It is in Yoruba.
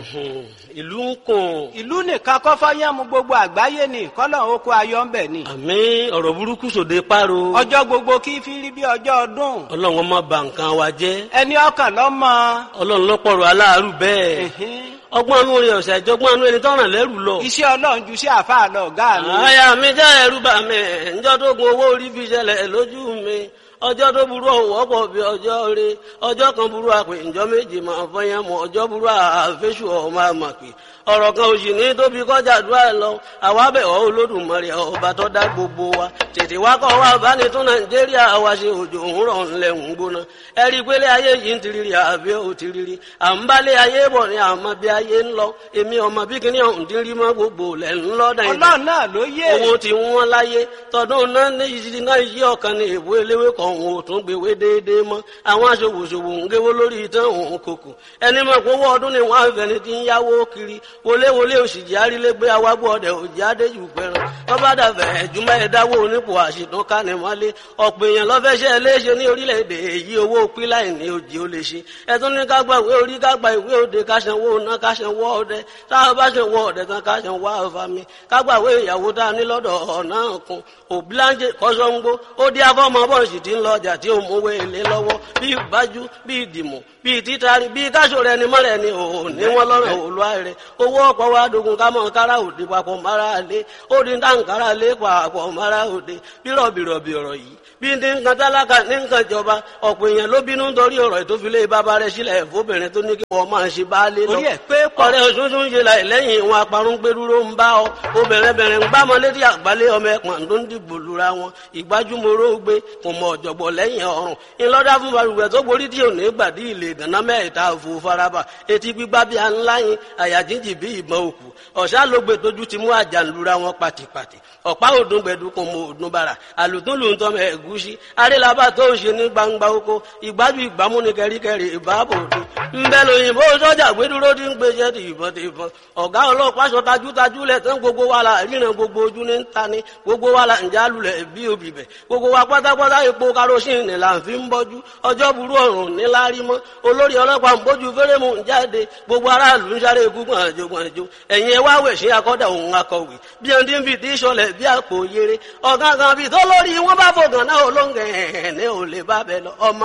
ìlú ń kùn. ìlú nìkan kọ́ fọ́yánmu gbogbo àgbáyé ni kọ́lọ̀ oko ayọ̀ ń bẹ̀ ni. àmì ọ̀rọ̀ burúkú sòde páro. ọjọ́ gbogbo kí fi rí bí ọjọ́ ọdún. ọlọ́run ọmọ bà nǹkan wa jẹ́. ẹni ọkàn lọ́mọ. ọlọ́run lọ́pọ̀rọ̀ aláàárù bẹ́ẹ̀. ọgbọ́n anú rẹ̀ ọ̀sẹ̀ àjọgbọ́n anú ẹni tọ́ràn lẹ́rù lọ. iṣẹ́ ọlọ́run ju sí àfáà lọ ọ̀gá mi. àyà mi jẹ́ ẹ̀rù bà mí ǹjọ́ tó gun owó orí fi ṣẹlẹ̀ lójú mi ọjọ́ tó burú ọ̀wọ́ pọ̀ bí ọjọ́ rẹ ọjọ́ kan burú àpè ǹjọ́ méje máa fọyín mọ́ ọjọ́ burú àfẹ́sù ọmọ àmàpè ọ̀rọ̀ kan òsì ní tóbi kọjá àdúrà lọ àwa bẹ̀ ọ́ olódùmarè ọba tó dá gbogbo wa tètè wá kọ́ wa bá ní tún nàìjíríà wa ṣe òjò òwúrọ̀ ńlẹ̀ ń gbóná ẹ rí i pé lé ayé yìí ń tiriri àbí ò tiriri à ń bá lé ayé bọ̀ ní àmọ́ bí ayé ń lọ èmi ọmọ bí kíní ọ̀hún ti rí mọ́ gbogbo lẹ̀ ń lọ nàìjíríà ọlọ́run náà ló yé. owó ti wọ́n láyé tọdún náà ní ìṣirí náà yí ọ̀kan ní èbó eléwé kan òun ò tún gbèwé déédéé mọ́ àwọn aṣòwòṣòwò ń géwó lórí ìtàn òun kòkò ẹni mọ̀ pé owó ọdún ni wọ́n á fẹ́ni ti ń yáwó kiri wọléwọlé òṣìjì arílégbé awágbó ọdẹ òjì adéjù pẹran tọ́ba dàbẹ̀ ẹ̀júmọ́ ẹ̀dáwó onípò àṣìtún kánimọ́lé ọ̀pọ̀ èèyàn lọ́fẹ́ṣẹ́ léṣe ní orílẹ̀-èdè èyí owó píláì ní òjì ó lè ṣe ẹ̀tún ní ká gba ìwé orí ká gba ìwé òde ká sanwó ná ká sanwó ọdẹ táwọn bá sanwó ọdẹ tán ká sanwó àfàmì ká gba ìwé ìyàwó tá a ní lọ́dọ̀ ọ̀nà kan òbíláńjẹ kọ́sọ́ngbó ó dí afọ́mọ bọ́ọ̀sì tí ń lọ ọjà tí ó mówó èlé lọ́wọ́ bí ìbájú bí ìdìmọ̀ bí títari bí káṣọ rẹ ni mọ́rẹ̀ ni òun ní wọ́n lọ́rọ̀ òlúwa rẹ̀ owó ọ̀pọ̀ wa dogun ká mọ̀ kára òde papọ̀ mara lé ó di dáǹkárá lé papọ̀ mara òde bí rọ̀bìrọ̀bì ọ̀rọ̀ yìí bí ní nǹkan tálákà ní nǹkan ìjọba ọ̀pọ̀ èèyàn ló bínú nítorí ọ̀rọ̀ ìtòfilé bàbá rẹ̀ sílẹ̀ fóbìnrin tó ní kí wọ́n máa ṣe baálé lọ. orí ẹ̀ pé pọ̀. ọ̀rẹ́ òṣùṣù ń ṣe láì lẹ́yìn ìwọn aparun gbẹdúró ń bá ọ obìnrin bẹ̀rẹ̀ ń bá ọmọ létí àgbálẹ̀ ọmọ ẹ̀pọ̀n tó ń dìbò lura wọn ìgbájúmọ́rọ́ gbé kò mọ ọ̀jọ̀gbọ̀ lẹ́yìn ọ̀run ńlọ́dá fún balùwẹ̀ tó borí tí ò ní gbàdí ilé ìdáná mẹ́ta òfò faraba etí gbígbá bí aláyin àyà jíjì bí ìbọn òkú ọ̀sá ló gbé tójú ti mú àjànlura wọn pàtìpàtì ọ̀pá òdùn gbẹ̀dú kò mọ òdùn bàrà àlùtún lù ń tọ́ mọ ẹ̀gúsí arélabà tó ń ṣe ní gbangba oko ìgbájú ìgbámú ni kẹríkẹrí ìbáàbò òde ńbẹ lóyìnbó sọ́jà gbẹdúró ti ń gbèsè ti ìbọn ti ìbọn ọ̀gá ọlọ́pàá sọ tajútajú lẹ̀ tán gbogbo wa la ríran gbogbo ojú ní ta ni gbogbo wa la ń jálulẹ̀ bí obì bẹ̀ gbogbo wa pátápátá epo karosín ni là ń fi ń bọ́jú ọjọ́ burú ọ̀run níláárí mọ́ olórí ọlọ́pàá ń bójú fẹ́rẹ́mù ń jáde gbogbo aráàlú ń sáré gúngbọ̀n àjò gbọ̀njò ẹ̀yìn ẹ̀ wá wẹ̀ sí akọ́dà òun akọ̀wé bí ẹni tí ń fi tí sọlẹ̀ bí àpò yere ọ̀gángan bíi tó lórí wọn bá fògàn náà olóńgẹ̀ ẹ̀ ní ò lè bá bẹ lọ ọmọ